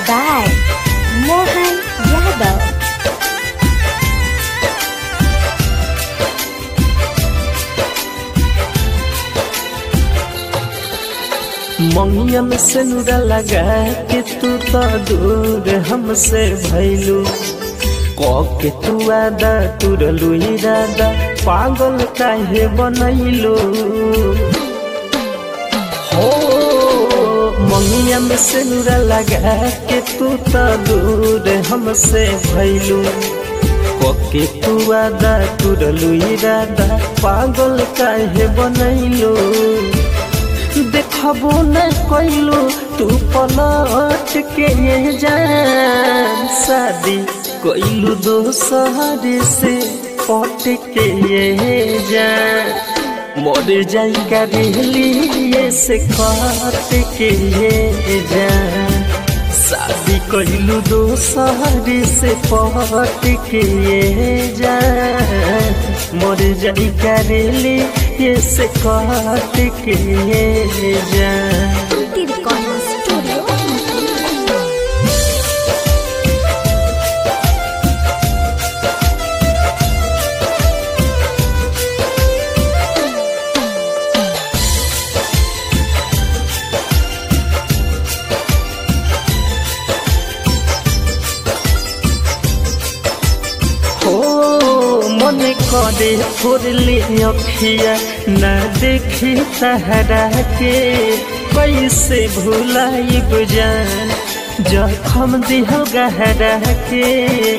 by Mohan Yadav. मंगिया में सिनुरा लगा के तू तो दूर हमसे भैलू के तू आदा तुरलू इरादा पागल काहे बनैलू हो मंगिया में सिनुरा लगा के तू तो दूर हमसे भैलू के तू आदा तुरलू इरादा पागल काहे बनैलू देखबो न कैलो तू पलट के ये जान शादी कैलू दोसर से पट के ये जान मर जाई करेली से कट के ये जान शादी कैलू दोसर से पट के ये जान मर जाई करेली ये से कट के ये जान Tutti Recording Studio. हो মনে করে ফুরলি অখিয়া না দেখি তাহারাকে कैसे भुलाइब जान जखम दिहो गहराके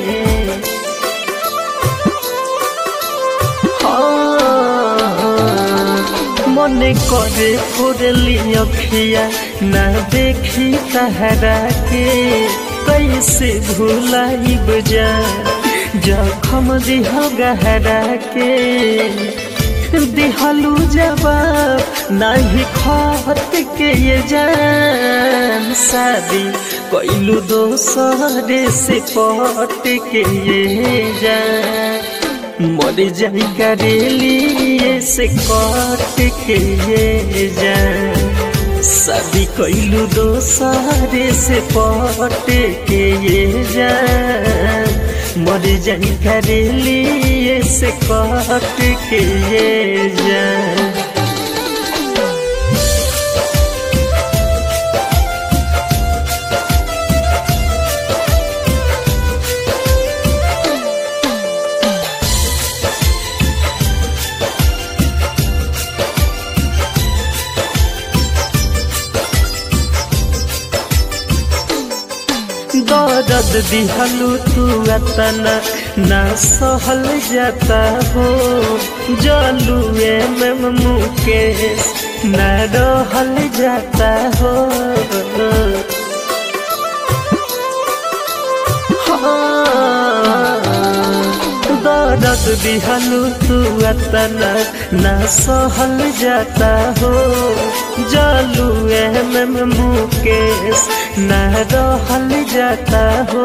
মনে করে ফুরলি অখিয়া না দেখি তাহারাকে कैसे भुलाइब जान जखम दिह गहरा के दिहलू जवाब नहीं खत के ये जान शादी कैलू दोसर से पट के ये जान मर जाई करेली से कट के ये जान शादी कैलू दोसर से पट के ये जान मर जाई करेली से कट के ये जान दर्द दिहलू तू अतना ना सहल जाता हो जलू में मुकेश न रहल जाता हो दर्द दिहलू तू अतना ना सहल जाता हो जलू में मुकेश न रहल जाता हो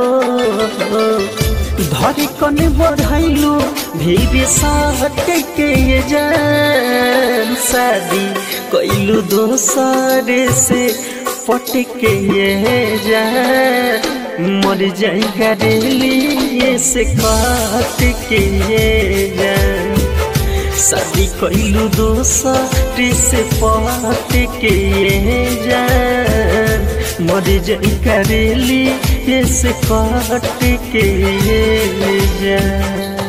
धरी कन बढ़ैलू भीड़ साहट के ये जान शादी कैलू दोसर से पट के ये जान मर जाई करेली ये से काट के ये जान शादी कैलू दोसर से पट के ये जान मर जाई करेली ये से काट के ये जान